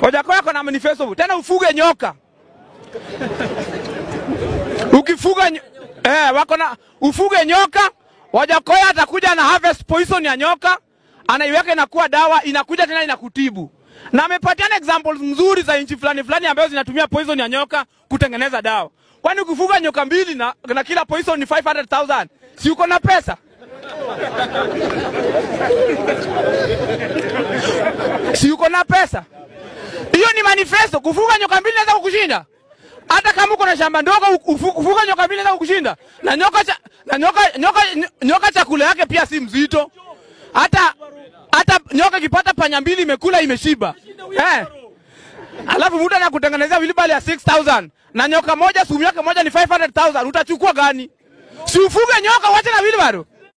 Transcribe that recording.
Wajakoya ako na manifesto tena, ufuge nyoka. Ukifuga ny eh, wako na ufuge nyoka. Wajakoya atakuja na harvest poison ya nyoka, anaiweka inakuwa dawa, inakuja tena inakutibu. Na amepatiana examples nzuri za nchi fulani fulani ambazo zinatumia poison ya nyoka kutengeneza dawa. Kwani ukifuga nyoka mbili na, na kila poison ni 500,000 si uko na pesa? si uko na pesa? Hiyo ni manifesto. Kufuga nyoka mbili naweza kukushinda hata kama uko na shamba ndogo. ufu- Kufuga nyoka mbili naweza kukushinda na nyoka cha, na nyoka, nyoka, nyoka chakula yake pia si mzito. Hata hata nyoka ikipata panya mbili imekula imeshiba eh. Alafu mtu anakutengenezea wilibali ya 6000 na nyoka moja sumu yake moja ni 500000 utachukua gani? Si ufuge nyoka, wacha na wilibaro.